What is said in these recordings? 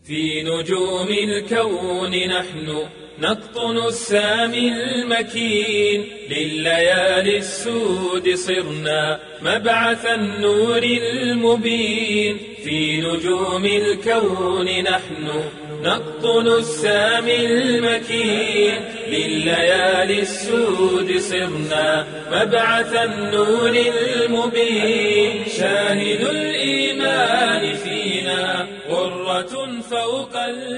في نجوم الكون نحن نقطن السامي المكين لليالي السود صرنا مبعث النور المبين في نجوم الكون نحن نقطن السامي المكين لليالي السود صرنا مبعث النور المبين شاهد الإيمان فينا غرة فوق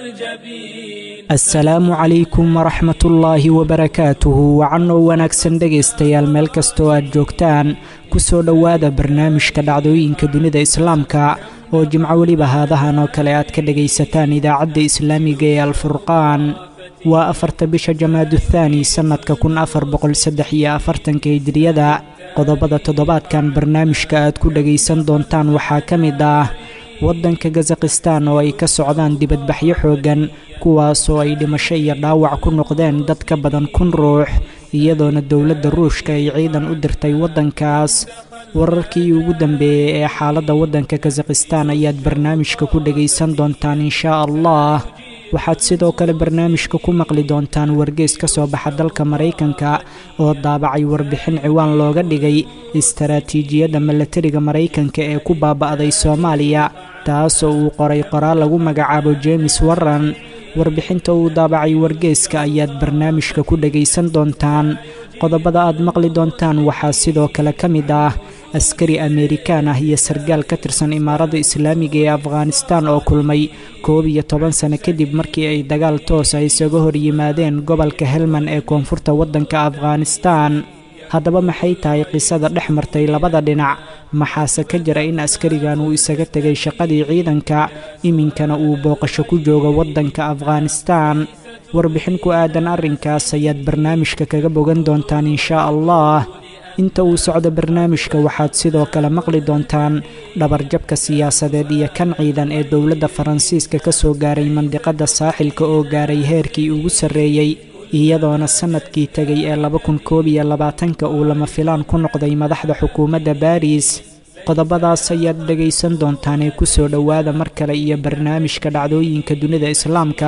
الجبين asalaamu calaykum waraxmatullaahi wabarakaatuhu wacanoo wanaagsan dhegaystayaal meel kastoo aad joogtaan ku soo dhowaada barnaamijka dhacdooyinka dunida islaamka oo jimco weliba haadahan oo kale aad ka dhegaysataan idaacadda islaamiga ee alfurqaan waa afarta bisha jamaaduthani sannadka kun afar boqol saddex iyo afartanka hijriyada qodobada toddobaadkan barnaamijka aad ku dhegaysan doontaan waxaa ka mid ah waddanka kazakhistan oo ay ka socdaan dibadbaxyo xooggan kuwaasoo ay dhimasho iyo dhaawac ku noqdeen dad ka badan kun ruux iyadoona dowladda ruushka ay ciidan u dirtay waddankaas wararkii ugu dambeeyey ee xaaladda waddanka kazakhistan ayaad barnaamijka ku dhegaysan doontaan inshaa allah waxaad sidoo kale barnaamijka ku maqli doontaan wargeys ka soo baxa dalka maraykanka oo daabacay warbixin ciwaan looga dhigay istaraatiijiyadda milatariga maraykanka ee ku baaba'day soomaaliya taasoo uu qoray qoraal lagu magacaabo jeemes warran warbixinta uu daabacay wargeeska ayaad barnaamijka ku dhegaysan doontaan qodobada aad maqli doontaan waxaa sidoo kale ka mid ah askari ameerikaan ah iyo sargaal ka tirsan imaaradda islaamiga ee afghanistan oo kulmay koob iyo toban sano kadib markii ay dagaal toosa isaga hor yimaadeen gobolka helman ee koonfurta waddanka afghanistan haddaba maxay tahay qisada dhex martay labada dhinac maxaase ka jira in askarigan uu isaga tegay shaqadii ciidanka iminkana uu booqasho ku joogo waddanka afghanistan warbixin ku aadan arrinkaas ayaad barnaamijka kaga bogan doontaan inshaa allah inta uu socdo barnaamijka waxaad sidoo kale maqli doontaan dhabarjabka siyaasadeed iyo kan ciidan ee dowladda faransiiska ka soo gaaray mandiqadda saaxilka oo gaaray heerkii ugu sarreeyey iyadoona sannadkii tegay ee laba kun koob iyo labaatanka uu lama filaan ku noqday madaxda xukuumadda baariis qodobadaas ayaad dhegaysan doontaanee ku soo dhowaada mar kale iyo barnaamijka dhacdooyinka dunida islaamka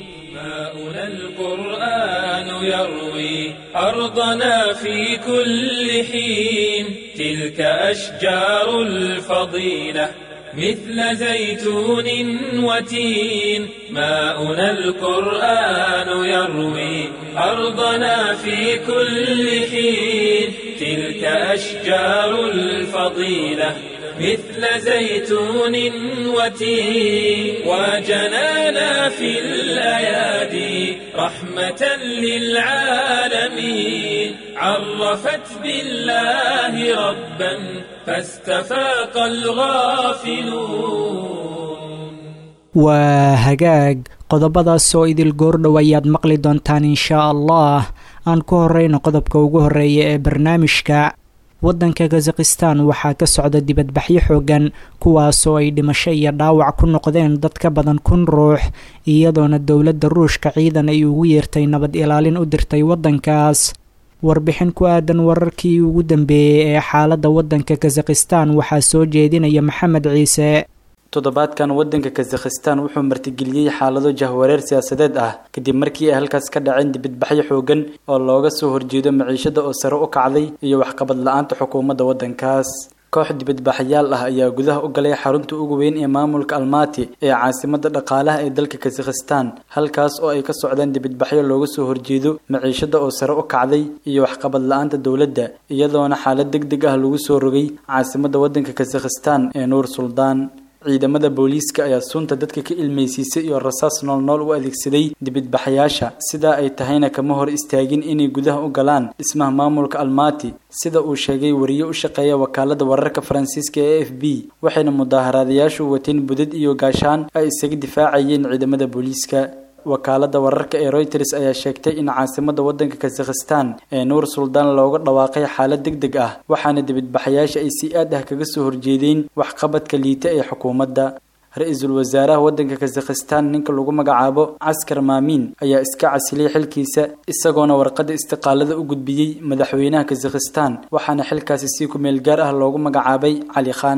ماؤنا القرآن يروي أرضنا في كل حين تلك أشجار الفضيلة مثل زيتون وتين ماؤنا القرآن يروي أرضنا في كل حين تلك أشجار الفضيلة مثل زيتون وتين وجنانا في الأيادي رحمة للعالمين عرفت بالله ربا فاستفاق الغافلون waa hagaag qodobadaas oo idil goordhow ayaad maqli doontaan inshaa allah aan ku horeyno qodobka ugu horeeya ee barnaamijka waddanka kazakhistan waxaa ka socda dibadbaxyo xooggan kuwaasoo ay dhimasho iyo dhaawac ku noqdeen dad ka badan kun ruux iyadoona dowladda ruushka ciidan ay ugu yeertay nabad ilaalin u dirtay waddankaas warbixin ku aadan wararkii ugu dambeeyey ee xaaladda waddanka kazakhistan waxaa soo jeedinaya maxamed ciise toddobaadkan waddanka kazakhistan wuxuu martigeliyey xaalado jahwareer siyaasadeed ah kadib markii ay halkaas ka dhaceen dibadbaxyo xoogan oo looga soo horjeedo maciishada oo sare u kacday iyo waxqabad la-aanta xukuumadda waddankaas koox dibadbaxyaal ah ayaa gudaha u galay xarunta ugu weyn ee maamulka almaati ee caasimadda dhaqaalaha ee dalka kazakhistan halkaas oo ay ka socdaan dibadbaxyo looga soo horjeedo maciishada oo sare u kacday iyo waxqabad la-aanta dowladda iyadoona xaalad deg deg ah lagu soo rogay caasimadda waddanka kazakhistan ee nuur suldaan ciidamada booliiska ayaa sunta dadka ka ilmaysiisay iyo rasaas noolnool u adeegsaday dibadbaxayaasha sidaa ay tahayna kama hor istaagin inay gudaha u galaan dhismaha maamulka almaati sida uu sheegay wariye u shaqeeya wakaalada wararka faransiiska ee f b waxayna mudaaharaadayaashu wateen budad iyo gaashaan ay isaga difaacayeen ciidamada booliiska wakaalada wararka ee reuters ayaa sheegtay in caasimadda waddanka kazakhistan ee nuur suldaan looga dhawaaqay xaalad deg deg ah waxaana dibadbaxayaasha ay si aad ah kaga soo horjeedeen waxqabadka liita ee xukuumadda ra-iisul wasaaraha waddanka kazakhistan ninka lagu magacaabo caskar maamiin ayaa iska casilay xilkiisa isagoona warqadda istiqaalada u gudbiyey madaxweynaha kazakhistan waxaana xilkaasi si ku meel gaar ah loogu magacaabay cali khan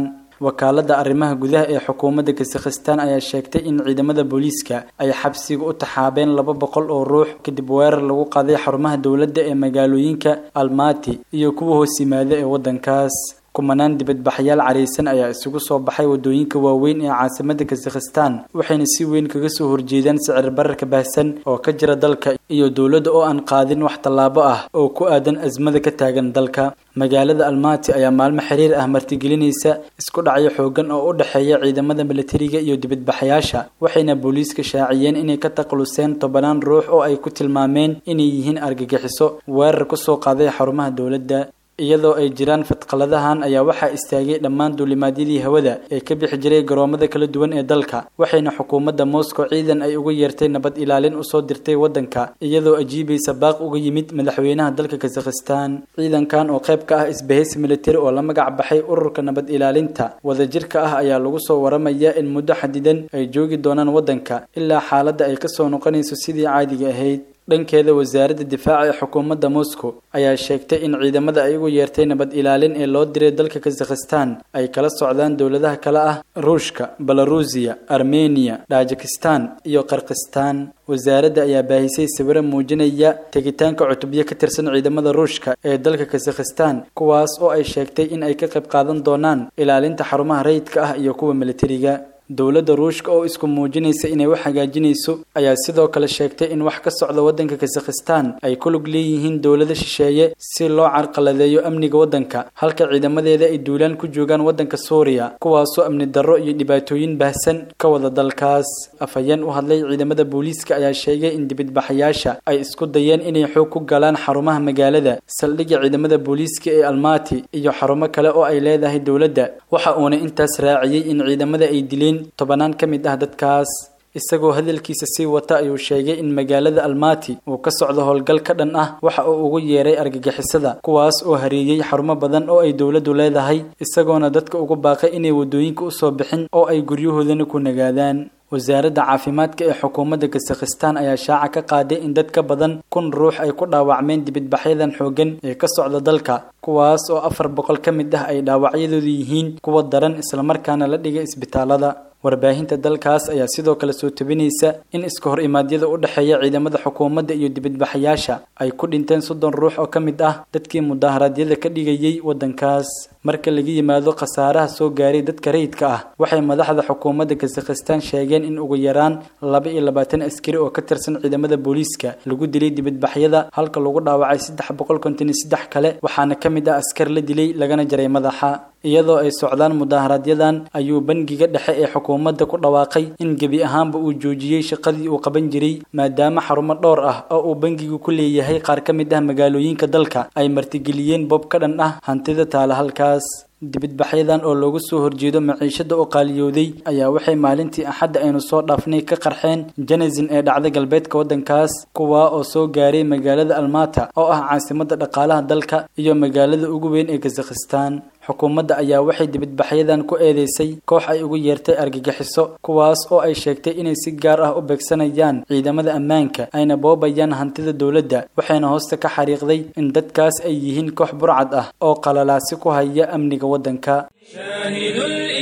wakaalada arrimaha gudaha ee xukuumadda kazakhstan ayaa sheegtay in ciidamada booliiska ay xabsiga u taxaabeen laba boqol oo ruux kadib weerar lagu qaaday xarumaha dowladda ee magaalooyinka almati iyo kuwa hoos yimaada ee waddankaas kumanaan dibadbaxyaal careysan ayaa isugu soo baxay wadooyinka waaweyn ee caasimada kazakhstan waxayna si weyn kaga soo horjeedaan sicir bararka baahsan oo ka jira dalka iyo dowladda oo aan qaadin wax tallaabo ah oo ku aadan asmada ka taagan dalka magaalada almati ayaa maalmo xiriir ah martigelinaysa isku dhacyo xoogan oo u dhexeeya ciidamada milatariga iyo dibadbaxayaasha waxayna booliiska shaaciyeen inay ka taqluseen tobanaan ruux oo ay ku tilmaameen inay yihiin argagixiso weerar kusoo qaaday xarumaha dowladda iyadoo ay jiraan fadqaladahan ayaa waxaa istaagay dhammaan duulimaadyadii hawada ee ka bixi jiray garoomada kala duwan ee dalka waxayna xukuumadda moscow ciidan ay uga yeertay nabad ilaalin usoo dirtay waddanka iyadoo ajiibaysa baaq uga yimid madaxweynaha dalka kazakhstan ciidankan oo qayb ka ah isbahaysi militari oo la magac baxay ururka nabad ilaalinta wadajirka ah ayaa lagu soo waramayaa in muddo xadidan ay joogi doonaan waddanka ilaa xaaladda ay kasoo noqonayso sidii caadiga ahayd dhankeeda wasaaradda difaaca ee xukuumadda moscow ayaa sheegtay in ciidamada ay ugu yeertay nabad ilaalin ee loo diray dalka kazakhstan ay kala socdaan dowladaha kale ah ruushka belarusiya armeniya tajikistan iyo qarkistan wasaaradda ayaa baahisay sawiro muujinaya tegitaanka cutubyo ka tirsan ciidamada ruushka ee dalka kazakhstan kuwaas oo ay sheegtay in ay ka qayb qaadan doonaan ilaalinta xarumaha rayidka ah iyo kuwa militariga dowladda ruushka oo isku muujinaysa inay wax hagaajinayso ayaa sidoo kale sheegtay in wax ka socda waddanka kazakhstan ay ku lug leeyihiin dowlado shisheeye si loo carqaladeeyo amniga waddanka halka ciidamadeeda ay duulaan ku joogaan waddanka suuriya kuwaasoo amni darro iyo dhibaatooyin baahsan ka wada dalkaas afhayeen u hadlay ciidamada booliiska ayaa sheegay in dibadbaxayaasha ay isku dayeen inay xoog ku galaan xarumaha magaalada saldhigga ciidamada booliiska ee almati iyo xarumo kale oo ay leedahay dowladda waxa uuna intaas raaciyey in ciidamada ay dileen tobanaan ka mid ah dadkaas isagoo hadalkiisa sii wata ayuu sheegay in magaalada almati uu ka socdo howlgal ka dhan ah waxa uu ugu yeeray argagixisada kuwaas oo hareeyey xarumo badan oo ay dowladdu leedahay isagoona dadka ugu baaqay inay waddooyinka usoo bixin oo ay guryahoodana ku nagaadaan wasaaradda caafimaadka ee xukuumadda kazakhstan ayaa shaaca ka qaaday in dad ka badan kun ruux ay ku dhaawacmeen dibadbaxyadan xooggan ee ka socda dalka kuwaas oo afar boqol ka mid ah ay dhaawacyadoodu yihiin kuwa daran islamarkaana la dhigay isbitaalada warbaahinta dalkaas ayaa sidoo kale soo tabinaysa in iska hor imaadyada u dhexeeya ciidamada xukuumadda iyo dibadbaxayaasha ay ku dhinteen soddon ruux oo ka mid ah dadkii mudaharaadyada ka dhigayay waddankaas marka laga yimaado khasaaraha soo gaaray dadka rayidka ah waxay madaxda xukuumadda kazakhstan sheegeen in ugu yaraan laba iyo labaatan askari oo ka tirsan ciidamada booliiska lagu dilay dibadbaxyada halka lagu dhaawacay saddex boqol konton iyo saddex kale waxaana ka mid ah askar la dilay lagana jaray madaxa iyadoo ay socdaan mudaaharadyadan ayuu bangiga dhexe ee xukuumadda ku dhawaaqay in gebi ahaanba uu joojiyey shaqadii uu qaban jiray maadaama xarumo dhowr ah oo uu bangigu ku leeyahay qaar ka mid ah magaalooyinka dalka ay martigeliyeen bob ka dhan ah hantida taala halkaas dibadbaxyadan oo loogu soo horjeedo maciishada oo qaaliyooday ayaa waxay maalintii axadda aynu soo dhaafnay ka qarxeen janazin ee dhacda galbeedka waddankaas kuwaa oo soo gaaray magaalada almata oo ah caasimadda dhaqaalaha dalka iyo magaalada ugu weyn ee kazakhstan xukuumadda ayaa waxay dibadbaxyadan ku eedeysay koox ay ugu yeertay argagixiso kuwaas oo ay sheegtay inay si gaar ah u beegsanayaan ciidamada ammaanka ayna boobayaan hantida dowladda waxayna hoosta ka xariiqday in dadkaas ay yihiin koox burcad ah oo qalalaasi ku haya amniga waddanka شاهد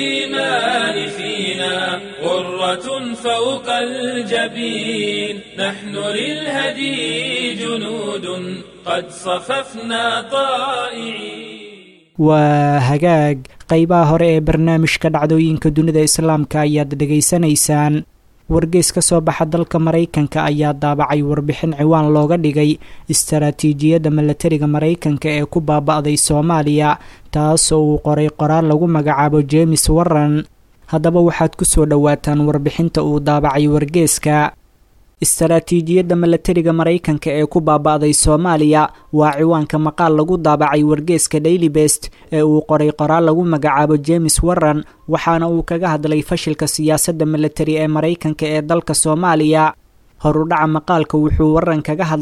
الإيمان فينا غرة فوق الجبين نحن للهدي جنود قد صففنا طائعين waa hagaag qeybaha hore ee barnaamijka dhacdooyinka dunida islaamka ayaad dhegaysanaysaan wargeys ka soo baxa dalka maraykanka ayaa daabacay warbixin ciwaan looga dhigay istaraatiijiyadda milatariga maraykanka ee ku baaba'day soomaaliya taasoo uu qoray qoraal lagu magacaabo jemes warran haddaba waxaad ku soo dhowaataan warbixinta uu daabacay wargeeska istaraatiijiyadda milatariga maraykanka ee ku baaba'day soomaaliya waa ciwaanka maqaal lagu daabacay wargeeska daily best ee uu qoray qoraal lagu magacaabo jemes warran waxaana uu kaga hadlay fashilka siyaasadda milatari ee maraykanka ee dalka soomaaliya horudhaca maqaalka wuxuu warran kaga hadlay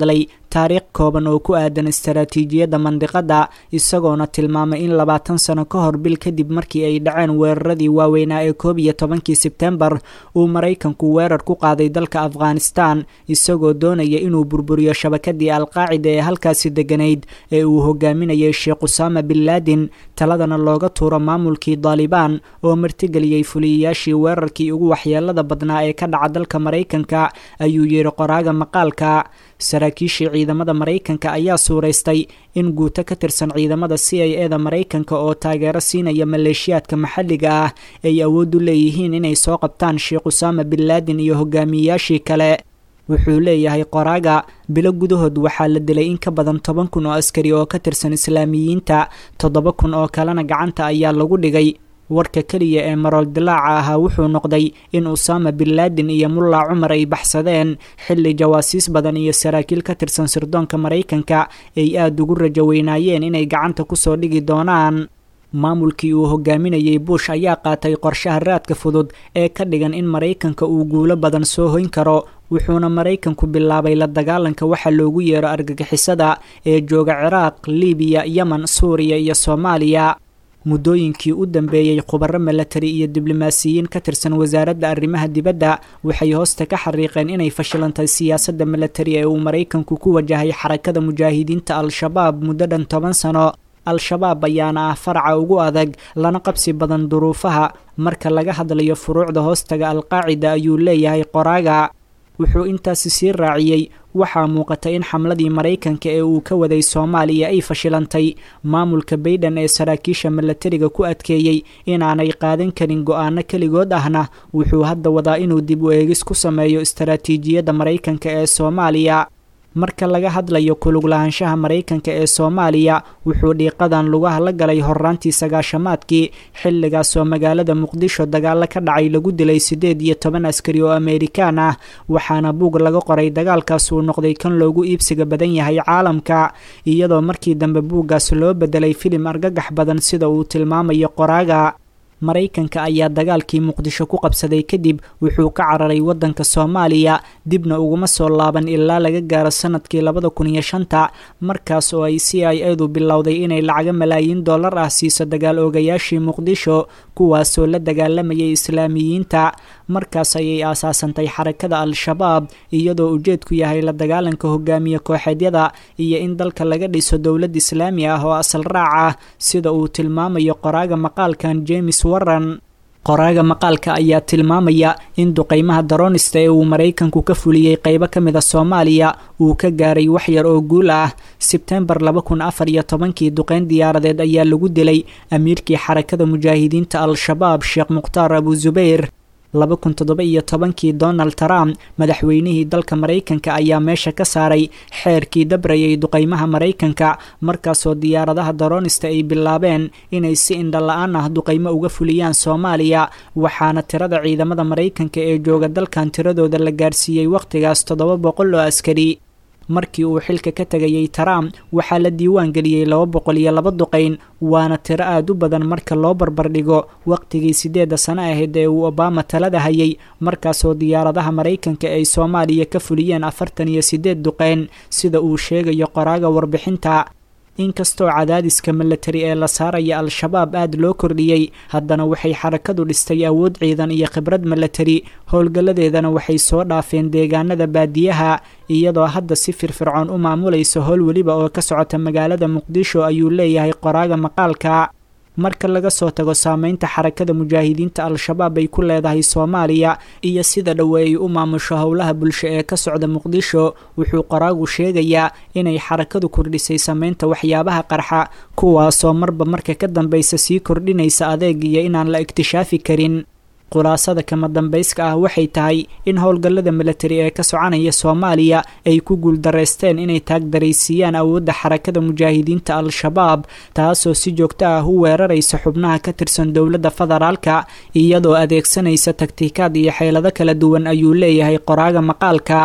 taariikh kooban oo ku aadan istaraatiijiyadda mandiqadda isagoona tilmaamay in labaatan sano ka hor bil kadib markii ay dhaceen weeraradii waaweynaa ee koob iyo tobankii sebtembar uu maraykanku weerar ku qaaday dalka afghanistan isagoo doonaya inuu burburiyo shabakadii alqaacida ee halkaasi deganayd ee uu hogaaminayay sheekh usaama bin laadin taladana looga tuuro maamulkii daalibaan oo martigeliyey fuliyayaashii weerarkii ugu waxyeelada badnaa ee ka dhaca dalka maraykanka ayuu yidhi qoraaga maqaalka saraakiishii ciidamada maraykanka ayaa suuraystay in guuto ka tirsan ciidamada c i e da maraykanka oo taageero siinaya maleeshiyaadka maxalliga ah ay awood u leeyihiin inay soo qabtaan sheekh usaama bin laadin iyo hogaamiyeyaashii kale wuxuu leeyahay qoraaga bilo gudahood waxaa la dilay in ka badan toban kun oo askari oo ka tirsan islaamiyiinta toddoba kun oo kalena gacanta ayaa lagu dhigay warka keliya ee marool dilaaca ahaa wuxuu noqday in usaama bin laadin iyo mulla cumar ay baxsadeen xilli jawaasiis badan iyo saraakiil ka tirsan sirdoonka maraykanka ay aada ugu rajo weynaayeen inay gacanta kusoo dhigi doonaan maamulkii uu hogaaminayey bush ayaa qaatay qorshaha raadka fudud ee ka dhigan in maraykanka uu guulo badan soo hoyn karo wuxuuna maraykanku bilaabay la dagaalanka waxa loogu yeero argagixisada ee jooga ciraaq libiya yemen suuriya iyo soomaaliya muddooyinkii u dambeeyey khubaro milatari iyo diblomaasiyiin ka tirsan wasaaradda arrimaha dibadda waxay hoosta ka xariiqeen inay fashilantay siyaasadda milatari ee uu maraykanku ku wajahay xarakada mujaahidiinta al-shabaab muddo dhan toban sano al-shabaab ayaana ah faraca ugu adag lana qabsi badan duruufaha marka laga hadlayo furuucda hoostaga alqaacida ayuu leeyahay qoraaga wuxuu intaasi sii raaciyey waxaa muuqata in xamladii maraykanka ee uu ka waday soomaaliya ay fashilantay maamulka baydhan ee saraakiisha milatariga ku adkeeyey inaanay qaadan karin go-aano keligood ahna wuxuu hadda wadaa inuu dib u eegis ku sameeyo istaraatiijiyadda maraykanka ee soomaaliya marka laga hadlayo kulug lahaanshaha maraykanka ee soomaaliya wuxuu dhiiqadan lugaha la galay horraantii sagaashamaadkii xilligaasoo magaalada muqdisho dagaalo ka dhacay lagu dilay siddeed iyo toban askari oo ameerikaan ah waxaana buug laga qoray dagaalkaas uu noqday kan loogu iibsiga badan yahay caalamka iyadoo markii dambe buuggaas loo bedelay filim argagax badan sida uu tilmaamayo qoraaga maraykanka ayaa dagaalkii muqdisho ku qabsaday kadib wuxuu ka cararay waddanka soomaaliya dibna uguma soo laaban ilaa laga gaaro sanadkii labada kun iyo shanta markaas oo ay c i edu bilowday inay lacago malaayiin dollar ah siiso dagaal oogayaashii muqdisho kuwaasoo la dagaalamayay islaamiyiinta markaas ayay aasaasantay xarakada al-shabaab iyadoo ujeedku yahay la dagaalanka hogaamiye kooxeedyada iyo in dalka laga dhiso dowlad islaami ah oo asal raac ah sida uu tilmaamayo qoraaga maqaalkan james warran qoraaga maqaalka ayaa tilmaamaya in duqeymaha daroonista ee uu maraykanku ka fuliyey qeybo ka mid a soomaaliya uu ka gaaray wax yar oo guul ah sebtembar laba kun afar iyo tobankii duqeyn diyaaradeed ayaa lagu dilay amiirkii xarakada mujaahidiinta al-shabaab sheekh mukhtaar abu zubayr laba kun toddoba iyo tobankii donald trump madaxweynihii dalka maraykanka ayaa meesha ka saaray xeerkii dabrayay duqeymaha maraykanka markaasoo diyaaradaha daroonista ay bilaabeen inay si indha la-aan ah duqeymo uga fuliyaan soomaaliya waxaana tirada ciidamada maraykanka ee jooga dalkan tiradooda la gaarsiiyey wakhtigaas toddoba boqol oo askari markii uu xilka ka tegayey trump waxaa la diiwaan geliyey laba boqol iyo laba duqeyn waana tiro aada u badan marka loo barbardhigo waqtigii siddeedda sano ahayd ee uu obama talada hayay markaasoo diyaaradaha maraykanka ay soomaaliya ka fuliyeen afartan iyo siddeed duqeyn sida uu sheegayo qoraaga warbixinta inkastoo cadaadiska milatari ee la saaraya al-shabaab aada loo kordhiyey haddana waxay xarakadu dhistay awood ciidan iyo khibrad milatari howlgalladeedana waxay soo dhaafeen deegaanada baadiyaha iyadoo hadda si firfircoon u maamulaysa howl weliba oo ka socota magaalada muqdisho ayuu leeyahay qoraaga maqaalka marka laga soo tago saameynta xarakada mujaahidiinta al-shabaab ay ku leedahay soomaaliya iyo sida dhowe ay u maamusho howlaha bulsho ee ka socda muqdisho wuxuu qoraagu sheegayaa inay xarakadu kordhisay sameynta waxyaabaha qarxa kuwaasoo marba marka ka dambeysa sii kordhinaysa adeeg iyo inaan la ikhtishaafi karin khulaasada kama dambayska ah waxay tahay in howlgallada milatari ee ka soconaya soomaaliya ay ku guuldareysteen inay taagdaraysiiyaan awoodda xarakada mujaahidiinta al-shabaab taasoo si joogto ah u weeraraysa xubnaha ka tirsan dowladda federaalka iyadoo adeegsanaysa taktiikaad iyo xeelado kala duwan ayuu leeyahay qoraaga maqaalka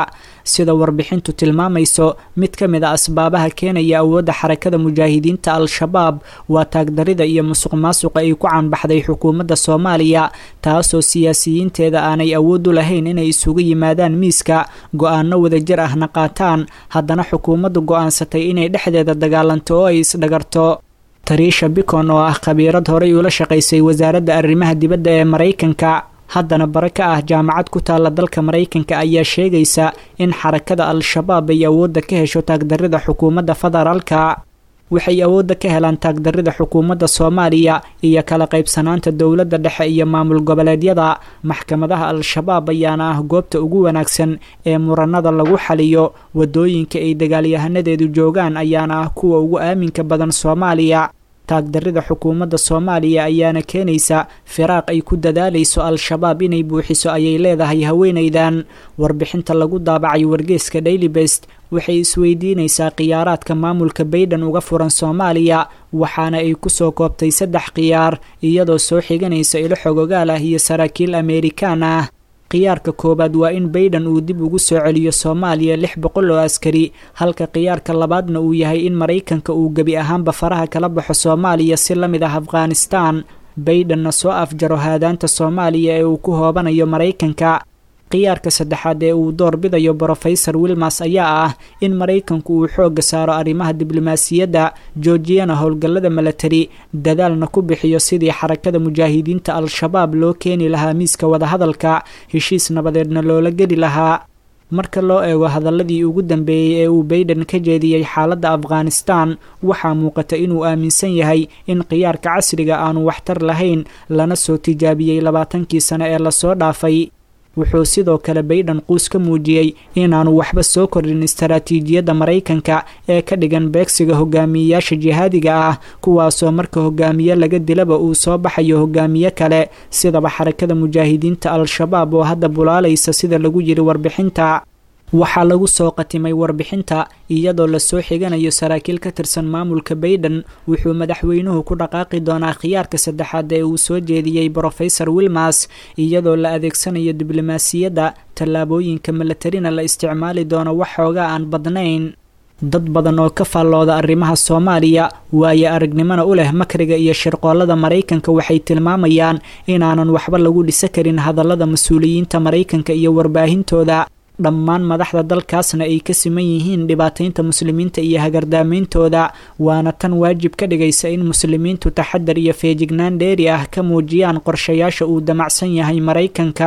sida warbixintu tilmaamayso mid ka mid a asbaabaha keenaya awoodda xarakada mujaahidiinta al-shabaab waa taagdarida iyo musuq maasuqa ay ku canbaxday xukuumadda soomaaliya taasoo siyaasiyiinteeda aanay awood u lahayn inay isugu yimaadaan miiska go-aano wadajir ahna qaataan haddana xukuumaddu go-aansatay inay dhexdeeda dagaalanto oo ay isdhagarto tariisha bicon oo ah khabiirad horey ula shaqaysay wasaaradda arrimaha dibadda ee maraykanka haddana bare ka ah jaamacad ku taalla dalka maraykanka ayaa sheegaysa in xarakada al-shabaab ay awoodda ka hesho taagdarida xukuumadda federaalka waxay awoodda ka helaan taagdarida xukuumadda soomaaliya iyo kala qaybsanaanta dowladda dhexe iyo maamul goboleedyada maxkamadaha al-shabaab ayaana ah goobta ugu wanaagsan ee muranada lagu xaliyo wadooyinka ay dagaalyahanadeedu joogaan ayaana ah kuwa ugu aaminka badan soomaaliya taagdarida xukuumadda soomaaliya ayaana keenaysa firaaq ay ku dadaalayso al-shabaab inay buuxiso ayay leedahay haweenaydan warbixinta lagu daabacay wargeeska daily best waxay isweydiinaysaa khiyaaraadka maamulka bayden uga furan soomaaliya waxaana ay kusoo koobtay saddex khiyaar iyadoo soo xiganaysa ilo xogogaal ah iyo saraakiil ameerikaan ah khiyaarka koowaad waa in bayden uu dib ugu soo celiyo soomaaliya lix boqol oo askari halka khiyaarka labaadna uu yahay in maraykanka uu gebi ahaanba faraha kala baxo soomaaliya si la mid ah afghanistan baydenna soo afjaro haadaanta soomaaliya ee uu ku hoobanayo maraykanka khiyaarka saddexaad ee uu door bidayo brofesor wilmas ayaa ah in maraykanku uu xoogga saaro arrimaha diblomaasiyadda joojiyana howlgallada milatari dadaalna ku bixiyo sidii xarakada mujaahidiinta al-shabaab loo keeni lahaa miiska wadahadalka heshiis nabadeedna loola geli lahaa marka loo eego hadaladii ugu dambeeyey ee uu bayden ka jeediyey xaaladda afghanistan waxaa muuqata inuu aaminsan yahay in khiyaarka casriga aanu waxtar lahayn lana soo tijaabiyey labaatankii sane ee lasoo dhaafay wuxuu sidoo kale bayden quus ka muujiyey inaanu waxba soo kordhin istaraatiijiyadda maraykanka ee ka dhigan beegsiga hogaamiyeyaasha jihaadiga ah kuwaasoo marka hogaamiye laga dilaba uu soo baxayo hogaamiye kale sidaba xarakada mujaahidiinta al-shabaab oo hadda bulaalaysa sida lagu yiri warbixinta waxaa lagu soo qatimay warbixinta iyadoo lasoo xiganayo saraakiil ka tirsan maamulka bayden wuxuu madaxweynuhu ku dhaqaaqi doonaa khiyaarka saddexaad ee uu soo jeediyey brofesor wilmas iyadoo la adeegsanayo diblomaasiyadda tallaabooyinka milatarina la isticmaali doono wax xoogaa aan badnayn dad badan oo ka faallooda arrimaha soomaaliya waayo aragnimona u leh makriga iyo shirqoolada maraykanka waxay tilmaamayaan inaanan waxba lagu dhisa karin hadallada mas-uuliyiinta maraykanka iyo warbaahintooda dhammaan madaxda dalkaasna ay ka siman yihiin dhibaataynta muslimiinta iyo hagardaameyntooda waana tan waajib ka dhigaysa in muslimiintu taxadar iyo feejignaan dheeri ah ka muujiyaan qorshayaasha uu damacsan yahay maraykanka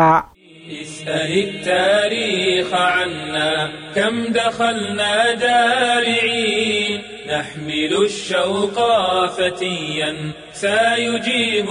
اسأل التاريخ عنا كم دخلنا دارعين نحمل الشوق فتيا سيجيب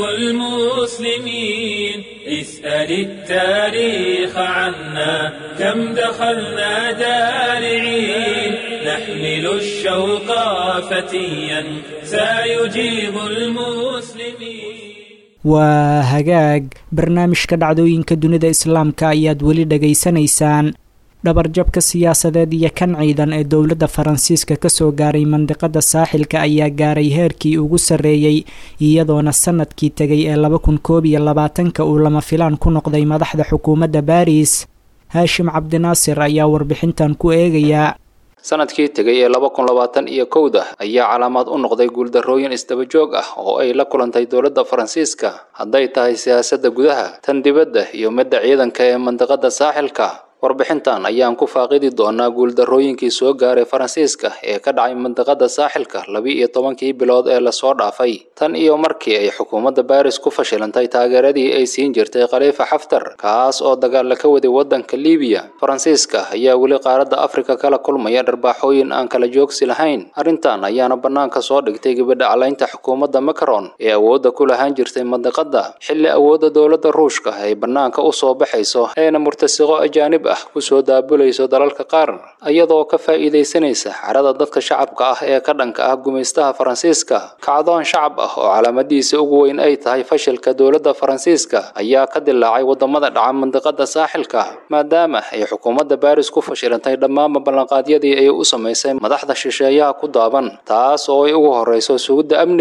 المسلمين اسأل التاريخ عنا كم دخلنا دارعين نحمل الشوق فتيا سيجيب المسلمين waa hagaag barnaamijka dhacdooyinka dunida islaamka ayaad weli dhegaysanaysaan dhabarjabka siyaasadeed iyo kan ciidan ee dowladda faransiiska kasoo gaaray mandiqada saaxilka ayaa gaaray heerkii ugu sarreeyey iyadoona sanadkii tegay ee laba kun koob iyo labaatanka uu lama filaan ku noqday madaxda xukuumadda baris haashim cabdinaasir ayaa warbixintan ku eegayaa sanadkii tegay ee laba kun labaatan iyo kowda ayaa calaamaad u noqday guuldarrooyin isdaba joog ah oo ay la kulantay dowladda faransiiska hadday tahay siyaasadda gudaha tan dibadda iyo midda ciidanka ee mandiqada saaxilka warbixintan ayaan ku faaqidi doonaa guuldarrooyinkii soo gaaray faransiiska ee ka dhacay mandiqada saaxilka laba-iyo tobankii bilood ee lasoo dhaafay tan iyo markii ay xukuumadda baris ku fashilantay taageeradii ay siin jirtay khaliifa xaftar kaas oo dagaalla ka waday waddanka libiya faransiiska ayaa weli qaaradda afrika kala kulmaya dharbaaxooyin aan kala joogsi lahayn arrintan ayaana bannaanka soo dhigtay gabadha calaynta xukuumadda macron ee awoodda ku lahaan jirtay mandiqada xilli awoodda dowladda ruushka ay bannaanka u soo baxayso eena murtasiqo ajaanib ah kusoo daabulayso dalalka qaar iyadoo ka faa'iidaysanaysa carada dadka shacabka ah ee ka dhanka ah gumaystaha faransiiska kacdoon shacab ah oo calaamadiisa ugu weyn ay tahay fashilka dowladda faransiiska ayaa ka dilaacay wadamada dhaca mandiqada saaxilka maadaama ay xukuumadda baris ku fashilantay dhammaanba ballanqaadyadii ay u samaysay madaxda shisheeyaha ku daaban taas oo ay ugu horreyso sugidda amniga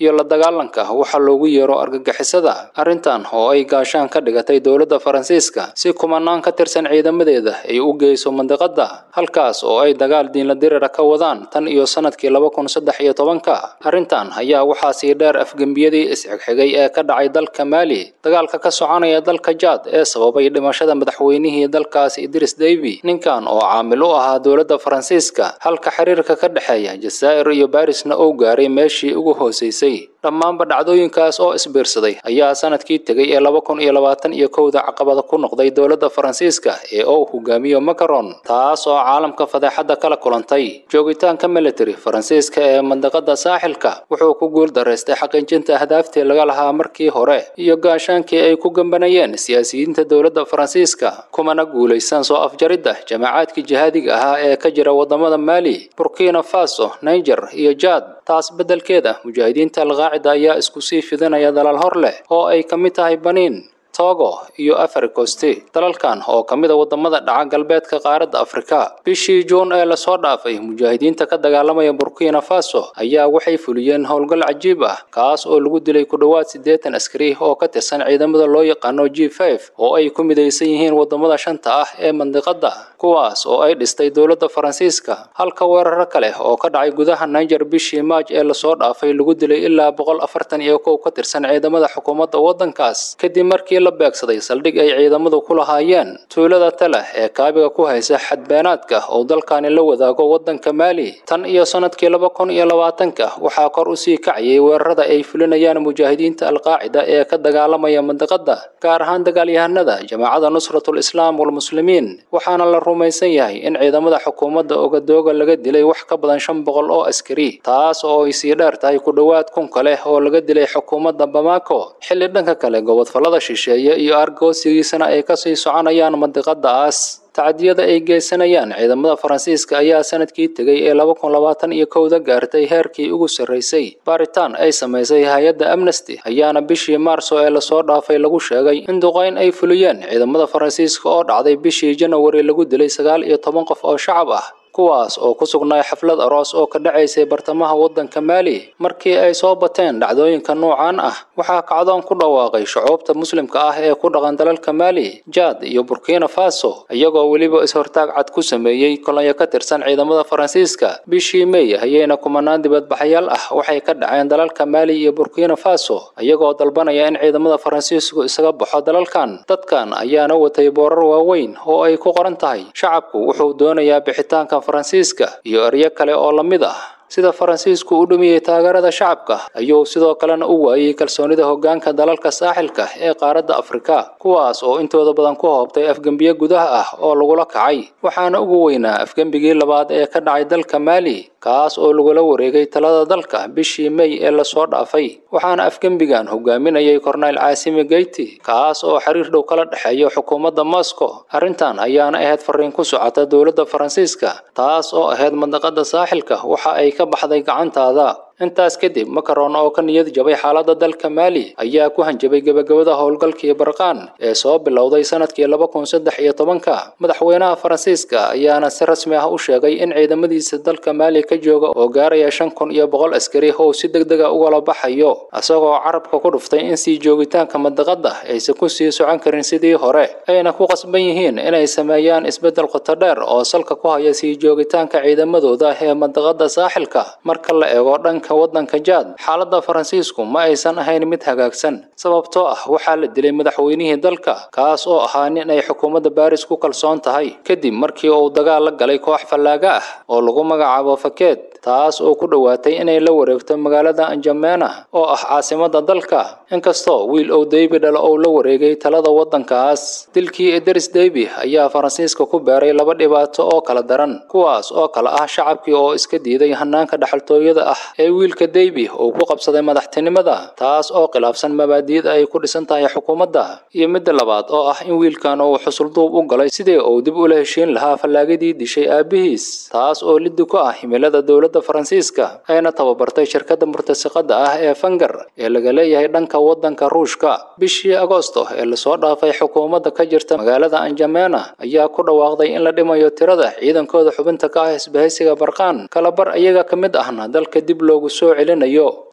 iyo la dagaalanka waxa loogu yeero argagixisada arrintan oo ay gaashaan ka dhigatay dowladda faransiiska si kumanaan ka tirsan ciidamadeeda ay u geyso mandiqada halkaas oo ay dagaal diinla dirira ka wadaan tan iyo sanadkii laba kun saddex iyo tobanka arrintan ayaa waxaa sii dheer afgembiyadii isxigxigay ee ka dhacay dalka maali dagaalka ka soconaya dalka jaad ee sababay dhimashada madaxweynihii dalkaas idris deby ninkan oo caamil u ahaa dowladda faransiiska halka xiriirka ka dhexeeya jazaa'ir iyo barisna uu gaaray meeshii ugu hooseysay dhammaanba dhacdooyinkaas oo isbiirsaday ayaa sanadkii tegay ee laba kun iyo labaatan iyo kowda caqabada ku noqday dowladda faransiiska ee uu hogaamiyo macaron taas oo caalamka fadeexadda kala kulantay joogitaanka military faransiiska ee mandiqada saaxilka wuxuu ku guul daraystay xaqiijinta ahdaaftii laga lahaa markii hore iyo gaashaankii ay ku gambanayeen siyaasiyiinta dowladda faransiiska kumana guulaysan soo afjaridda jamaacaadkii jihaadiga ahaa ee ka jira wadamada maali burkina faso niger iyo jaad taas beddelkeeda mujaahidiinta alqaacida ayaa isku sii fidinaya dalal hor leh oo ay ka mid tahay baniin togo iyo africosti dalalkan oo ka mid a wadamada dhaca galbeedka qaaradda afrika bishii juun ee lasoo dhaafay mujaahidiinta ka dagaalamaya burkina faso ayaa waxay fuliyeen howlgal cajiib ah kaas oo lagu dilay ku dhowaad siddeetan askari oo ka tirsan ciidamada loo yaqaano g f oo ay ku midaysan yihiin wadamada shanta ah ee mandiqada kuwaas oo ay dhistay dowladda faransiiska halka weeraro kale oo ka dhacay gudaha niger bishii maaj ee lasoo dhaafay lagu dilay ilaa boqol afartan iyo kow ka tirsan ciidamada xukuumadda waddankaas kadib markii la beegsaday saldhig ay ciidamadu ku lahaayeen tuulada tale ee kaabiga ku haysa xadbeenaadka oo dalkani la wadaago waddanka maali tan iyo sanadkii laba kun iyo labaatanka waxaa kor u sii kacayay weerarada ay fulinayaan mujaahidiinta alqaacida ee ka dagaalamaya mandiqada gaar ahaan dagaalyahanada jamaacada nusratul islaam walmuslimiin waxaana la rumaysan yahay in ciidamada xukuumadda ogadooga laga dilay wax ka badan shan boqol oo askari taas oo ay sii dheer tahay ku dhowaad kun kale oo laga dilay xukuumadda bamako xilli dhanka kale gobodfallada shisheeye iyo argoosigiisana ay kasii soconayaan mandiqadaas tacdiyada ay geysanayaan ciidamada faransiiska ayaa sanadkii tegay ee laba kun labaatan iyo kowda gaartay heerkii ugu sarraysay baaritaan ay samaysay hay-adda amnesty ayaana bishii maarso ee lasoo dhaafay lagu sheegay in duqayn ay fuliyeen ciidamada faransiiska oo dhacday bishii janawari lagu dilay sagaal iyo toban qof oo shacab ah kuwaas oo ku sugnaa xaflad aroos oo ka dhacaysay bartamaha waddanka maali markii ay soo bateen dhacdooyinka noocaan ah waxaa kacdoon ku dhawaaqay shucuubta muslimka ah ee ku dhaqan dalalka maali jaad iyo burkina faso iyagoo weliba is-hortaag cad ku sameeyey kolonyo ka tirsan ciidamada faransiiska bishii mey ayayna kumanaan dibadbaxayaal ah waxay ka dhaceen dalalka maali iyo burkina faso iyagoo dalbanaya in ciidamada faransiisku isaga baxo dalalkan dadkan ayaana watay boorar waaweyn oo ay ku qoran tahay shacabku wuxuu doonayaa bixitaanka faransiiska iyo eryo kale oo la mid ah sida faransiisku u dhumiyey taageerada shacabka ayuu sidoo kalena u waayey kalsoonida hoggaanka dalalka saaxilka ee qaaradda afrika kuwaas oo intooda badan ku hoobtay afgembiye gudaha ah oo lagula kacay waxaana ugu weynaa afgembigii labaad ee ka dhacay dalka maali kaas oo lagula wareegay talada dalka bishii mey ee lasoo dhaafay waxaana afgembigan hogaaminayay korneyl caasimi geyti kaas oo xiriir dhow kala dhexeeya xukuumadda moscow arrintan ayaana ahayd fariin ku socota dowladda faransiiska taas oo ahayd mandaqada saaxilka waxa ay ka baxday gacantaada intaas kadib macaron oo ka niyad jabay xaaladda dalka maali ayaa ku hanjabay gebagabada howlgalkii barqaan ee soo bilowday sanadkii laba kun saddex iyo tobanka madaxweynaha faransiiska ayaana si rasmi ah u sheegay in ciidamadiisa dalka maali ka jooga oo gaaraya shan kun iyo boqol askari oo si deg dega ugala baxayo isagoo carabka ku dhuftay in sii joogitaanka mandaqada aysan ku sii socon karin sidii hore ayna ku qasban yihiin inay sameeyaan isbeddel qoto dheer oo salka ku haya sii joogitaanka ciidamadooda ee mandaqada saaxilka marka la eego dhanka waddanka jaad xaaladda faransiisku ma aysan ahayn mid hagaagsan sababtoo ah waxaa la dilay madaxweynihii dalka kaas oo ahaa nin ay xukuumadda baaris ku kalsoon tahay kadib markii uu dagaal la galay koox fallaaga ah oo lagu magacaabo fakeed taas oo ku dhowaatay inay la wareegto magaalada anjamena oo ah caasimadda dalka inkastoo wiil ow deybi dhalo ou la wareegay talada waddankaas dilkii idris deybi ayaa faransiiska ku beeray laba dhibaato oo kala daran kuwaas oo kale ah shacabkii oo iska diiday hanaanka dhaxaltooyada ah ee wiilka deybi uu ku qabsaday madaxtinimada taas oo khilaafsan mabaadi'da ay ku dhisan tahay xukuumadda iyo midda labaad oo ah in wiilkan uu xusulduub u galay sidii uu dib ula heshiin lahaa fallaagadii dishay aabihiis taas oo liddi ku ah himilada dowladda faransiiska ayna tababartay shirkadda murtasiqada ah ee fangar ee laga leeyahay dhanka waddanka ruushka bishii agoosto ee lasoo dhaafay xukuumadda ka jirta magaalada anjamena ayaa ku dhawaaqday in la dhimayo tirada ciidankooda xubinta ka ah isbahaysiga barqaan kalabar iyaga ka mid ahna dalka dib loogu soo celinayo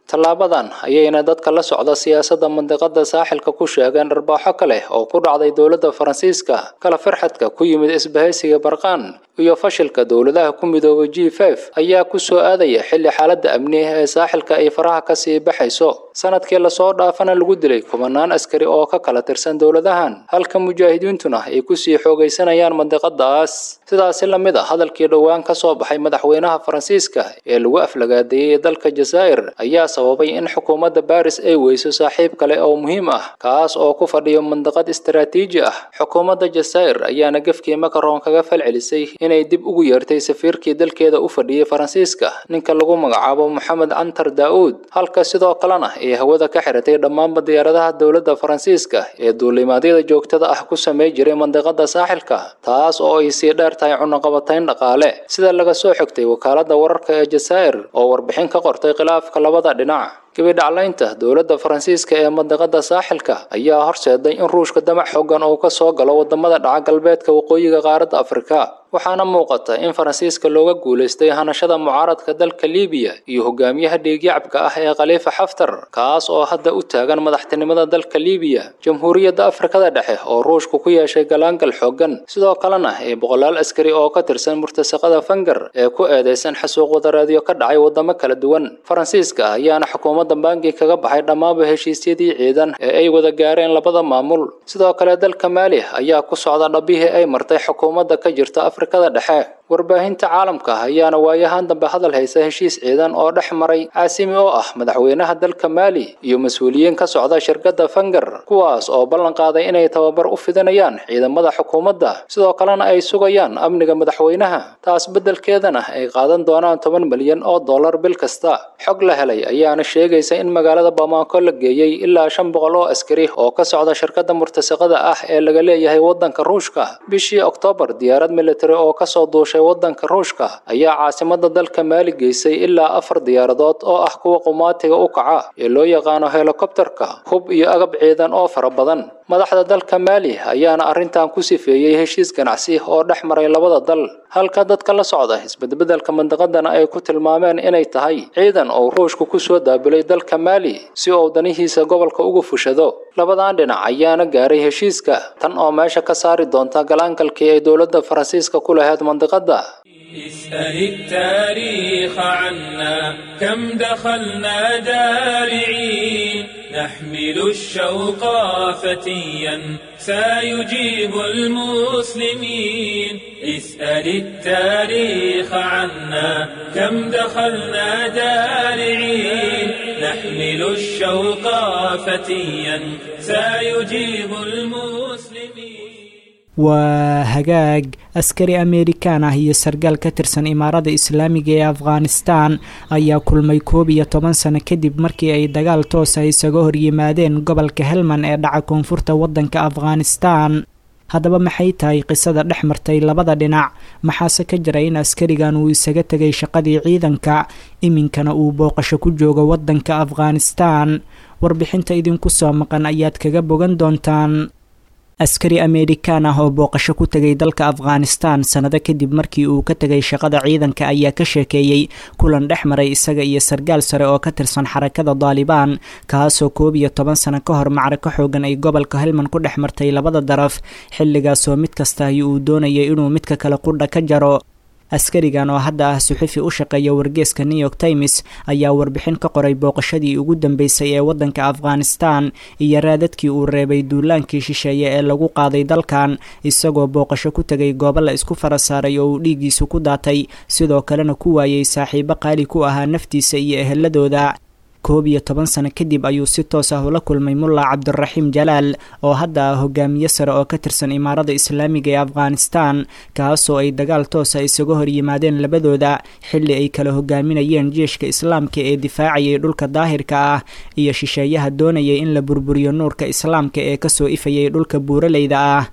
tallaabadan ayayna dadka la socda siyaasadda mandiqada saaxilka ku sheegeen dharbaaxo kale oo ku dhacday dowladda faransiiska kala firxadka ku yimid isbahaysiga barqaan iyo fashilka dowladaha ku midoobay g f ayaa ku soo aadaya xilli xaaladda amni ee saaxilka ay faraha kasii baxayso sanadkii lasoo dhaafana lagu dilay kumanaan askari oo ka kala tirsan dowladahan halka mujaahidiintuna ay kusii xoogaysanayaan mandiqadaas sidaasi la mid a hadalkii dhowaan ka soo baxay madaxweynaha faransiiska ee lagu aflagaadeeyey dalka jazaa'ir ayaa sababay in xukuumadda baris ay weyso saaxiib kale oo muhiim ah kaas oo ku fadhiyo mandiqad istaraatiiji ah xukuumadda jazaa'ir ayaana gefkii makaron kaga falcelisay inay dib ugu yeertay safiirkii dalkeeda u fadhiyey faransiiska ninka lagu magacaabo moxamed cantar daa'uud halka sidoo kalena ay hawada ka xiratay dhammaanba diyaaradaha dowladda faransiiska ee duulimaadyada joogtada ah ku samey jiray mandiqada saaxilka taas oo ay sii dheer tahay cunaqabatayn dhaqaale sida laga soo xigtay wakaaladda wararka ee jazaa'ir oo warbixin ka qortay khilaafka labada dhinac gabidhaclaynta dowladda faransiiska ee mandiqada saaxilka ayaa horseeday in ruushka damac xoogan uu ka soo galo wadamada dhaca galbeedka waqooyiga qaaradda afrika waxaana muuqata in faransiiska looga guulaystay hanashada mucaaradka dalka liibiya iyo hogaamiyaha dhiigyacabka ah ee khaliifa xaftar kaas oo hadda u taagan madaxtinimada dalka liibiya jamhuuriyadda afrikada dhexe oo ruushku ku yeeshay galaangal xoogan sidoo kalena ee boqolaal askari oo ka tirsan murtasaqada fangar ee ku eedeysan xasuuq wadareedyo ka dhacay wadamo kala duwan faransiiska ayaana xukuumadda bangi kaga baxay dhammaanba heshiisyadii ciidan ee ay wada gaareen labada maamul sidoo kale dalka maali ayaa ku socda dhabihii ay martay xukuumadda ka jirta afrikada dhexe warbaahinta caalamka ayaana waayahan dambe hadal haysa heshiis ciidan oo dhex maray caasimi oo ah madaxweynaha dalka maali iyo mas-uuliyiin ka socda shirkadda fangar kuwaas oo ballan qaaday inay tababar u fidinayaan ciidamada xukuumadda sidoo kalena ay sugayaan amniga madaxweynaha taas beddelkeedana ay qaadan doonaan toban milyan oo dollar bil kasta xog la helay ayaana sheegaysa in magaalada bamaako la geeyey ilaa shan boqol oo askari oo ka socda shirkadda murtasaqada ah ee laga leeyahay waddanka ruushka bishii oktoobar diyaarad militari oo kasoo duushay waddanka ruushka ayaa caasimada dalka maali geysay ilaa afar diyaaradood oo ah kuwa qumaatiga u kaca ee loo yaqaano helikobterka hub iyo agab ciidan oo fara badan madaxda dalka maali ayaana arrintan ku sifeeyey heshiis ganacsi oo dhex maray labada dal halka dadka la socda isbedbedelka mandiqadana ay ku tilmaameen inay tahay ciidan oo ruushku ku soo daabilay dalka maali si uu danihiisa gobolka uga fushado labadan dhinac ayaana gaaray heshiiska tan oo meesha ka saari doonta galaangalkii ay dowladda faransiiska ku lahayd mandiqada اسأل التاريخ عنا كم دخلنا جارعين نحمل الشوق فتيا سيجيب المسلمين اسأل التاريخ عنا كم دخلنا جارعين نحمل الشوق فتيا سيجيب المسلمين waa hagaag askari ameerikaan ah iyo sargaal ka tirsan imaarada islaamiga ee afghanistan ayaa kulmay koob iyo toban sano kadib markii ay dagaal toosa isaga horyimaadeen gobolka helman ee dhaca koonfurta waddanka afghanistan haddaba maxay tahay qisada dhex martay labada dhinac maxaase ka jira in askarigan uu isaga tegay shaqadii ciidanka iminkana uu booqasho ku joogo waddanka afghanistan warbixinta idinku soo maqan ayaad kaga bogan doontaan askari ameerikaan ah oo booqasho ku tegay dalka afghanistan sannado kadib markii uu ka tegay shaqada ciidanka ayaa ka sheekeeyey kulan dhex maray isaga iyo sargaal sare oo ka tirsan xarakada daalibaan kaasoo koob iyo toban sano ka hor macrako xoogan ay gobolka helman ku dhex martay labada daraf xilligaasoo mid kasta ay uu doonayay inuu midka kale qudha ka jaro askarigan oo hadda ah suxufi u shaqeeya wargeeska new york times ayaa warbixin ka qoray booqashadii ugu dambeysay ee waddanka afghanistan iyo raadadkii uu reebay duulaankii shisheeye ee lagu qaaday dalkan isagoo booqasho ku tegay goobo la isku fara saaray oo uu dhiiggiisu ku daatay sidoo kalena ku waayey saaxiibo qaali ku ahaa naftiisa iyo eheladooda koob iyo toban sano kadib ayuu si toos ah ula kulmay mulla cabdiraxiim jalaal oo hadda ah hogaamiye sare oo ka tirsan imaarada islaamiga ee afghanistan kaasoo ay dagaal toosa isaga hor yimaadeen labadooda xilli ay kala hogaaminayeen jeeshka islaamka ee difaacayay dhulka daahirka ah iyo shisheeyaha doonayay in la burburiyo nuurka islaamka ee kasoo ifayay dhulka buuraleyda ah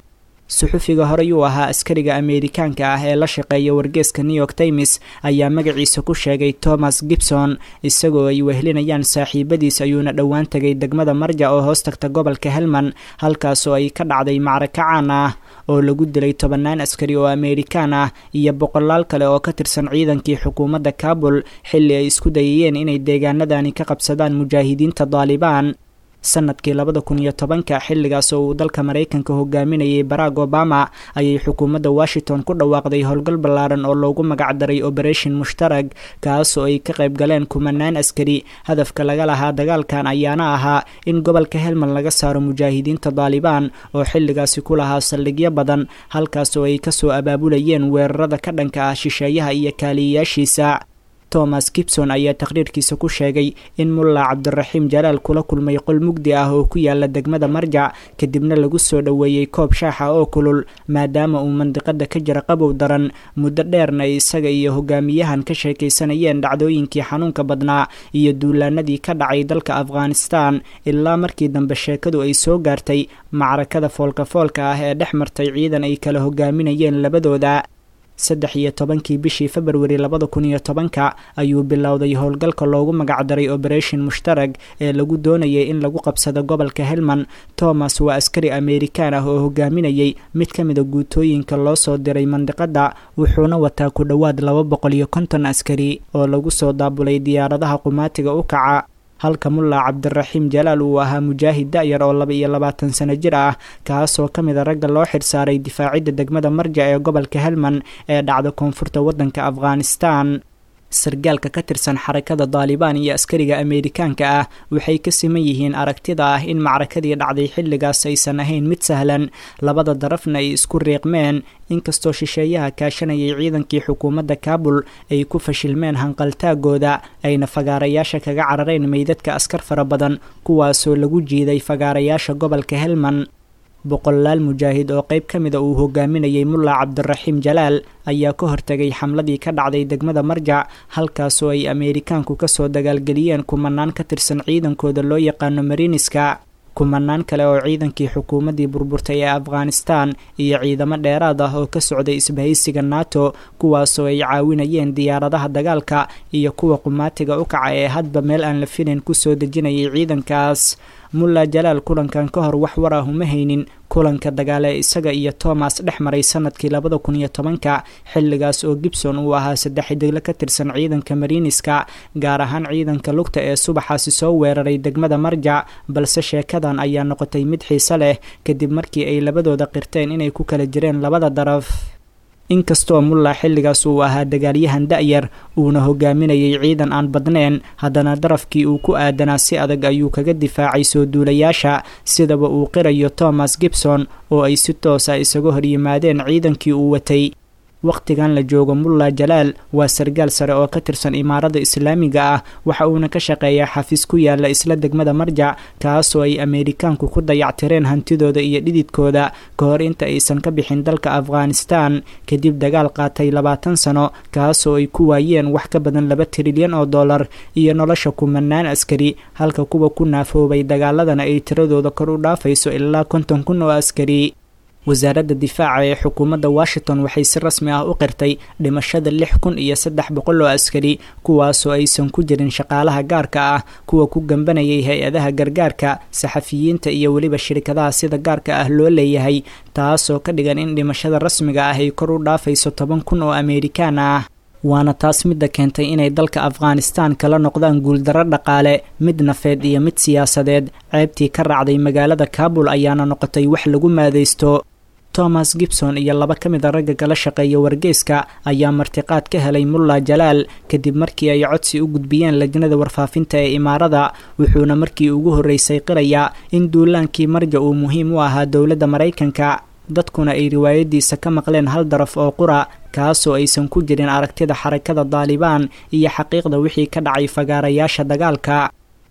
suxufiga horey uu ahaa askariga ameerikaanka ah ee la shaqeeya wargeeska new york times ayaa magaciisa ku sheegay thomas gibson isagoo ay wehelinayaan saaxiibadiis ayuuna dhowaan tegay degmada marja oo hoos tagta gobolka helman halkaasoo ay ka dhacday macraka caan ah oo lagu dilay tobannaan askari oo ameerikaan ah iyo boqolaal kale oo ka tirsan ciidankii xukuumadda kabul xilli ay isku dayayeen inay deegaanadani ka qabsadaan mujaahidiinta daalibaan sanadkii labada kun iyo tobanka xilligaas oo uu dalka maraykanka hogaaminayay barack obama ayay xukuumadda washington ku dhawaaqday howlgal ballaaran oo loogu magacdaray operation mushtarag kaasoo ay ka qayb galeen kumanaan askari hadafka laga lahaa dagaalkan ayaana ahaa in gobolka helmand laga saaro mujaahidiinta daalibaan oo xilligaasi ku lahaa saldhigyo badan halkaas oo ay kasoo abaabulayeen weerarada ka dhanka ah shisheeyaha iyo kaaliyayaashiisa thomas gibson ayaa taqhriirkiisa ku sheegay in mulla cabdiraxiim jalaal kula kulmay qol mugdi ah oo ku yaala degmada marjac kadibna lagu soo dhoweeyey koob shaaxa oo kulul maadaama uu mandiqada ka jira qabow daran muddo dheerna ay isaga iyo hogaamiyahan ka sheekaysanayeen dhacdooyinkii xanuunka badnaa iyo duulaanadii ka dhacay dalka afghanistan ilaa markii dambe sheekadu ay soo gaartay macrakada foolka-foolka ah ee dhex martay ciidan ay kala hogaaminayeen labadooda saddex iyo tobankii bishii februari labada kun iyo tobanka ayuu bilowday howlgalka loogu magacdaray operation mushtarag ee lagu doonayay in lagu qabsado gobolka helmand thomas waa askari ameerikaan ah oo hogaaminayay mid ka mida guutooyinka loo soo diray mandiqada wuxuuna wataa ku dhowaad laba boqol iyo konton askari oo lagu soo daabulay diyaaradaha qumaatiga u kaca halka mulla cabdiraxiim jalaal uu ahaa mujaahid da-yar oo laba iyo labaatan sano jir ah kaasoo ka mid a ragga loo xirsaaray difaacidda degmada marja ee gobolka helmand ee dhacda koonfurta waddanka afghanistan sargaalka ka tirsan xarakada daalibaan iyo askariga ameerikaanka ah waxay ka siman yihiin aragtida ah in macrakadii dhacday xilligaas aysan ahayn mid sahlan labada darafna ay isku riiqmeen inkastoo shisheeyaha kaashanayay ciidankii xukuumadda kaabul ay ku fashilmeen hanqaltaagooda ayna fagaarayaasha kaga carareen meydadka askar fara badan kuwaasoo lagu jiiday fagaarayaasha gobolka helmand boqolaal mujaahid oo qayb ka mida uu hogaaminayay mulla cabdiraxiim jalaal ayaa ka hortegay xamladii ka dhacday degmada marjac halkaasoo ay ameerikaanku kasoo dagaalgeliyeen kumanaan ka tirsan ciidankooda loo yaqaano mariniska kumanaan kale oo ciidankii xukuumaddii burburtay ee afghanistan iyo ciidamo dheeraad ah oo ka socday isbahaysiga nato kuwaasoo ay caawinayeen diyaaradaha dagaalka iyo kuwa qumaatiga u kaca ee hadba meel aan la filayn kusoo dejinayay ciidankaas mulla jalaal kulankan ka hor wax war ah uma haynin kulanka dagaal ee isaga iyo thomas dhex maray sanadkii labada kun iyo tobanka xilligaas oo gibson uu ahaa saddex xidigle ka tirsan ciidanka mariniska gaar ahaan ciidanka lugta ee subaxaasi soo weeraray degmada marjac balse sheekadan ayaa noqotay mid xiise leh kadib markii ay labadooda qirteen inay ku kala jireen labada daraf inkastoo mulla xilligaas uu ahaa dagaalyahan da-yar uuna hogaaminayay ciidan aan badnayn haddana darafkii uu ku aadanaa si adag ayuu kaga difaacay soo duulayaasha sidaba uu qirayo thomas gibson oo ay si toos ah isaga horyimaadeen ciidankii uu watay wakhtigan la joogo mulla jalaal waa sargaal sare oo ka tirsan imaarada islaamiga ah waxa uuna ka shaqeeyaa xafiis ku yaala isla degmada marjac kaasoo ay ameerikaanku ku dayactireen hantidooda iyo dhididkooda ka hor inta aysan ka bixin dalka afghanistan kadib dagaal qaatay labaatan sano kaasoo ay ku waayeen wax ka badan laba trilyan oo dollar iyo nolosha kumanaan askari halka kuwa ku naafoobay dagaaladana ay tiradooda kor u dhaafayso ilaa konton kun oo askari wasaaradda difaaca ee xukuumadda washington waxay si rasmi ah u qirtay dhimashada lix kun iyo saddex boqol oo askari kuwaasoo aysan ku jirin shaqaalaha gaarka ah kuwa ku gambanayay hay-adaha gargaarka saxafiyiinta iyo weliba shirkadaha sida gaarka ah loo leeyahay taasoo ka dhigan in dhimashada rasmiga ah ay kor u dhaafayso toban kun oo ameerikaan ah waana taas midda keentay inay dalka afghanistan kala noqdaan guuldarro dhaqaale mid nafeed iyo mid siyaasadeed ceebtii ka raacday magaalada kaabul ayaana noqotay wax lagu maadaysto thomas gibson iyo laba ka mid a ragga kala shaqeeya wargeyska ayaa martiqaad ka helay mulla jalaal kadib markii ay codsi u gudbiyeen lajnada warfaafinta ee imaarada wuxuuna markii ugu horreysay qirayaa in duulaankii marja uu muhiim u ahaa dowladda maraykanka dadkuna ay riwaayadiisa ka maqleen hal daraf oo qura kaasoo aysan ku jirin aragtida xarakada daalibaan iyo xaqiiqda wixii ka dhacay fagaarayaasha dagaalka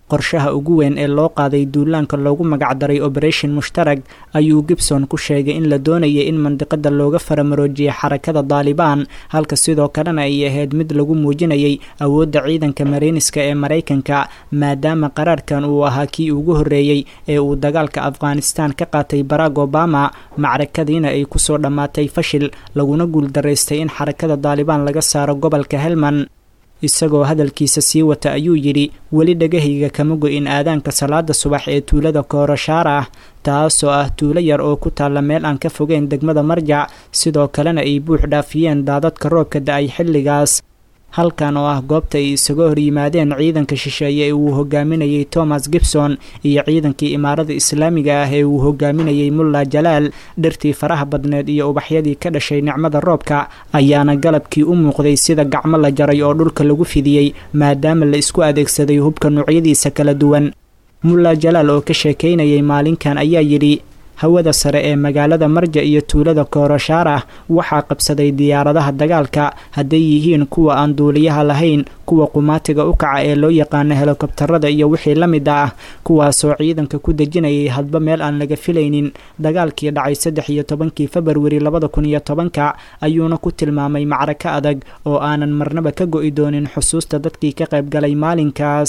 qorshaha ugu weyn ee loo qaaday duulaanka loogu magacdaray operation mushtarag ayuu gibson ku sheegay in la doonayay in mandiqada looga faramaroojiya xarakada daalibaan halka sidoo kalena ay ahayd mid lagu muujinayay awoodda ciidanka mareyniska ee maraykanka maadaama qaraarkan uu ahaa kii ugu horreeyey ee uu dagaalka afghanistan ka qaatay barack obama macrakadiina ay kusoo dhammaatay fashil laguna guuldaraystay in xarakada daalibaan laga saaro gobolka helman isagoo hadalkiisa sii wata ayuu yidhi weli dhagahayga kama go-in aadaanka salaada subax ee tuulada koorashaar ah taasoo ah tuulo yar oo ku taalla meel aan ka fogeyn degmada marjac sidoo kalena ay buux dhaafiyeen daadadka roobka da-ay xilligaas halkan oo ah goobta ay isaga hor yimaadeen ciidanka shisheeye ee uu hogaaminayay thomas gibson iyo ciidankii imaarada islaamiga ah ee uu hogaaminayay mulla jalaal dhirtii faraha badneed iyo ubaxyadii ka dhashay nicmada roobka ayaana galabkii u muuqday sida gacmo la jaray oo dhulka lagu fidiyey maadaama la isku adeegsaday hubka noocyadiisa kala duwan mulla jalaal oo ka sheekaynayay maalinkan ayaa yidhi hawada sare ee magaalada marja iyo tuulada koorashaar ah waxaa qabsaday diyaaradaha dagaalka hadday yihiin kuwa aan duuliyaha lahayn kuwa qumaatiga u kaca ee loo yaqaano helikobtarada iyo wixii la mid ah kuwaasoo ciidanka ku dejinayay hadba meel aan laga filaynin dagaalkii dhacay saddex iyo tobankii februari labada kun iyo tobanka ayuuna ku tilmaamay macrako adag oo aanan marnaba ka go-i doonin xusuusta dadkii ka qaybgalay maalinkaas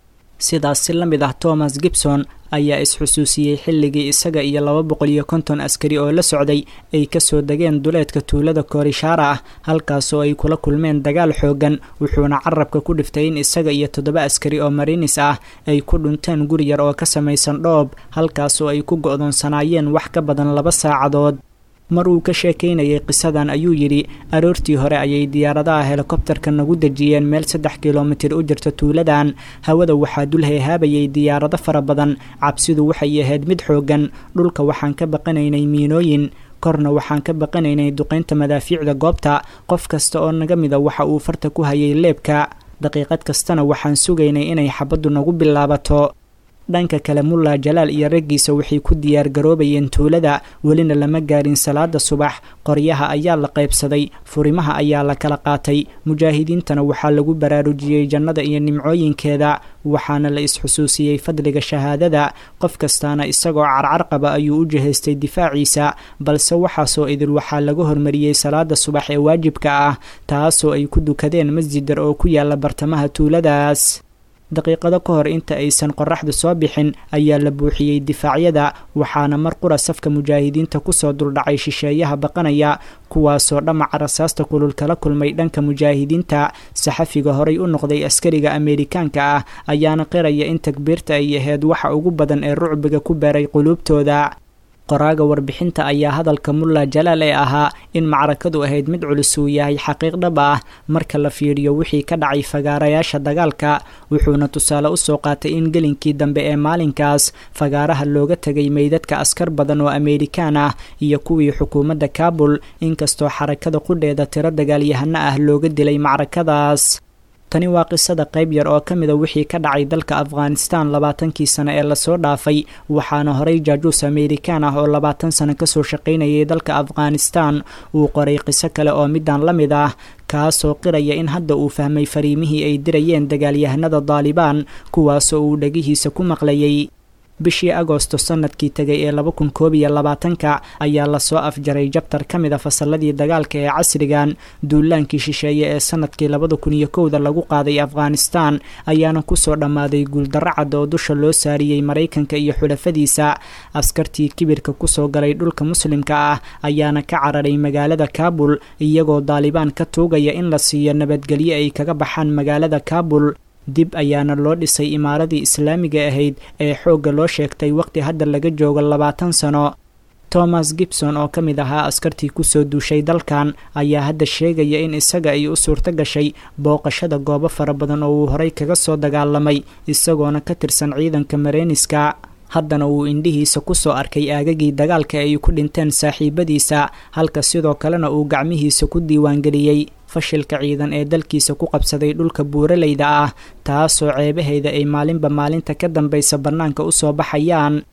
sidaas si la mid ah thomas gibson ayaa is-xusuusiyey xilligii isaga iyo laba boqol iyo konton askari oo la socday ay kasoo degeen duleedka tuulada koorishaara ah halkaasoo ay kula kulmeen dagaal xoogan wuxuuna carabka ku dhiftay in isaga iyo toddoba askari oo marinis ah ay ku dhunteen guri yar oo ka samaysan dhoob halkaasoo ay ku go-doonsanaayeen wax ka badan laba saacadood mar uu ka sheekaynayay qisadan ayuu yidhi aroortii hore ayay diyaaradaha helikobtarka nagu dejiyeen meel saddex kilomitir u jirta tuuladan hawada waxaa dul heehaabayay diyaarado fara badan cabsidu waxay ahayd mid xoogan dhulka waxaan ka baqanaynay miinooyin korna waxaan ka baqanaynay duqaynta madaafiicda goobta qof kasta oo naga mida waxa uu farta ku hayay leebka daqiiqad kastana waxaan sugaynay inay xabaddu nagu bilaabato dhanka kale mulla jalaal iyo raggiisa waxay ku diyaar garoobayeen tuulada welina lama gaarin salaada subax qoryaha ayaa la qaybsaday furimaha ayaa la kala qaatay mujaahidiintana waxaa lagu baraarujiyey jannada iyo nimcooyinkeeda waxaana la is-xusuusiyey fadliga shahaadada qof kastaana isagoo carcar qaba ayuu u jihaystay difaaciisa balse waxaasoo idil waxaa laga hormariyey salaada subax ee waajibka ah taasoo ay ku dukadeen masjidar oo ku yaala bartamaha tuuladaas daqiiqado ka hor inta aysan qoraxdu soo bixin ayaa la buuxiyey difaacyada waxaana mar qura safka mujaahidiinta kusoo duldhacay shisheeyaha baqanaya kuwaasoo dhamaca rasaasta kulul kala kulmay dhanka mujaahidiinta saxafiga horay u noqday askariga ameerikaanka ah ayaana qiraya in takbiirta ay ahayd waxa ugu badan ee rucbiga ku beeray quluubtooda qoraaga warbixinta ayaa hadalka mulla jalaal ee ahaa in macrakadu ahayd mid culus uu yahay xaqiiq dhab ah marka la fiiriyo wixii ka dhacay fagaarayaasha dagaalka wuxuuna tusaale usoo qaatay in gelinkii dambe ee maalinkaas fagaaraha looga tegay meydadka askar badan oo ameerikaan ah iyo kuwii xukuumadda kaabul inkastoo xarakada qudheeda tiro dagaalyahano ah looga dilay macrakadaas tani waa qisada qayb yar oo ka mida wixii ka dhacay dalka afghanistan labaatankii sano ee lasoo dhaafay waxaana horey jaajuus ameerikaan ah oo labaatan sano kasoo shaqaynayay dalka afghanistan uu qoray qiso kale oo midaan la mid ah kaasoo qiraya in hadda uu fahmay fariimihii ay dirayeen dagaalyahanada daalibaan kuwaasoo uu dhegihiisa ku maqlayay bishii agoosto sanadkii tegay ee laba kun koob iyo labaatanka ayaa lasoo afjaray jabtar ka mid a fasalladii dagaalka ee casrigan duulaankii shisheeye ee sanadkii labada kun iyo kowda lagu qaaday afghanistan ayaana kusoo dhammaaday guuldarro cad oo dusha loo saariyey maraykanka iyo xulafadiisa askartii kibirka kusoo galay dhulka muslimka ah ayaana ka cararay magaalada kaabul iyagoo daalibaan ka tuugaya in la siiyo nabadgelyo ay kaga baxaan magaalada kaabul dib ayaana loo dhisay imaaradii islaamiga ahayd ee xoogga loo sheegtay waqti hadda laga joogo labaatan sano thomas gibson oo ka mid ahaa askartii kusoo duushay dalkan ayaa hadda sheegaya in isaga ay u suurto gashay booqashada goobo fara badan oo uu horey kaga soo dagaalamay isagoona ka tirsan ciidanka mareeniska haddana uu indhihiisa kusoo arkay aagagii dagaalka ay ku dhinteen saaxiibadiisa halka sidoo kalena uu gacmihiisa ku diiwaangeliyey fashilka ciidan ee dalkiisa ku qabsaday dhulka buuraleyda ah taasoo ceebaheeda ay maalinba maalinta ka dambaysa bannaanka usoo baxayaan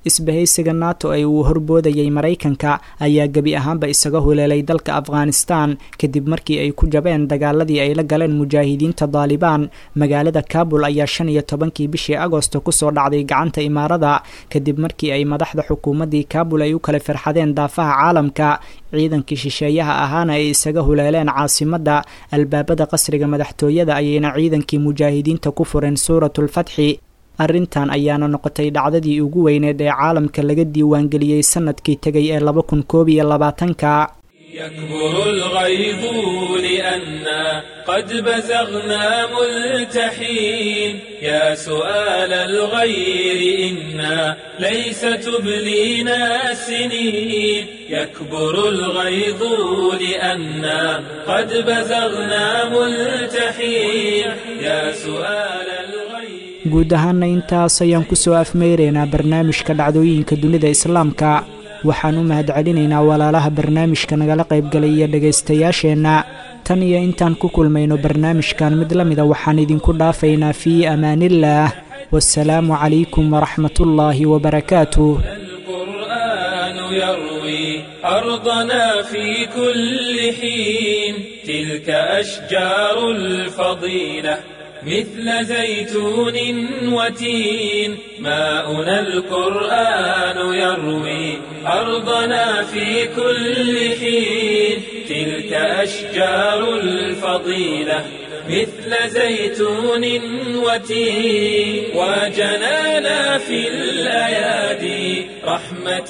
isbahaysiga nato ee uu horboodayay maraykanka ayaa gebi ahaanba isaga huleelay dalka afghanistan kadib markii ay ku jabeen dagaaladii ay la galeen mujaahidiinta daalibaan magaalada kabul ayaa shan iyo tobankii bishii agosto kusoo dhacday gacanta imaarada kadib markii ay madaxda xukuumaddii kabul ay u kala firxadeen daafaha caalamka ciidankii shisheeyaha ahaana ay isaga huleeleen caasimadda albaabada qasriga madaxtooyada ayayna ciidankii mujaahidiinta ku fureen suuratulfatxi arrintan ayaana noqotay dhacdadii ugu weyneed ee caalamka laga diiwaangeliyey sanadkii tegay ee laba kun koob iyo labaatanka يكبر الغيظ لأنا قد بزغنا ملتحين يا سؤال الغير إنا ليس تبلينا السنين يكبر الغيظ لأنا قد بزغنا ملتحين يا سؤال الغير guud ahaana intaas ayaan kusoo afmeyreynaa barnaamijka dhacdooyinka dunida islaamka waxaan u mahadcelinaynaa walaalaha barnaamijka nagala qaybgalay iyo dhegaystayaasheenna tan iyo intaan ku kulmayno barnaamijkan mid la mida waxaan idinku dhaafaynaa fii amaaniillaah wasalaamu calaykum waraxmatullaahi wabarakaatuh القرآن يروي أرضنا في كل حين تلك أشجار الفضيلة مثل زيتون وتين ماؤنا القرآن يروي أرضنا في كل حين تلك أشجار الفضيلة مثل زيتون وتين وجنانا في الأيادي رحمة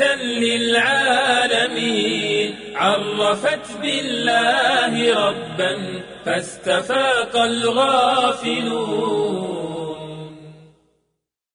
للعالمين عرفت بالله ربا فاستفاق الغافلون